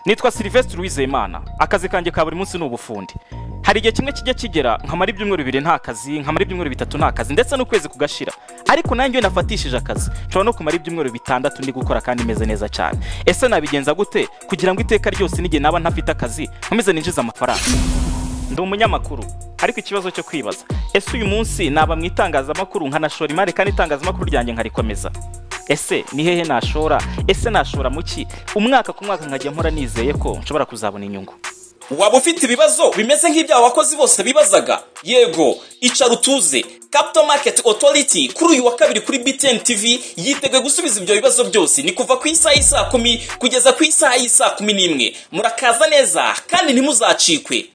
nitwa Sylvestre Uwizeyimana akazi kanjye ka buri munsi ni ubufundi hari igihe kimwe kijya kigera nkamara ibyumweru bibiri nta kazi nkamara ibyumweru bitatu nta kazi ndetse n'ukwezi kugashira ariko nanjye iyo nafatishije akazi nshobora no kumara ibyumweru bitandatu ndi gukora kandi meze neza cyane ese nabigenza gute kugira ngo iteka ryose n'igihe naba ntafite akazi nkomeze ninjize amafaranga ndi umunyamakuru ariko ikibazo cyo kwibaza ese uyu munsi naba mu itangazamakuru nkanashora imari kandi itangazamakuru ryanjye nkarikomeza ese ni hehe nashora ese nashora mu ki umwaka ku mwaka nkajya mpora nizeye ko nshobora kuzabona inyungu waba ufite ibibazo bimeze nk'ibyo aba bakozi bose bibazaga yego icara utuze capital market authority kuri uyu wa kabiri kuri btn tv yiteguye gusubiza ibyo bibazo byose ni kuva ku isaha y'isaa kumi kugeza ku isaha y'isaa kumi n'imwe murakaza neza kandi ntimuzacikwe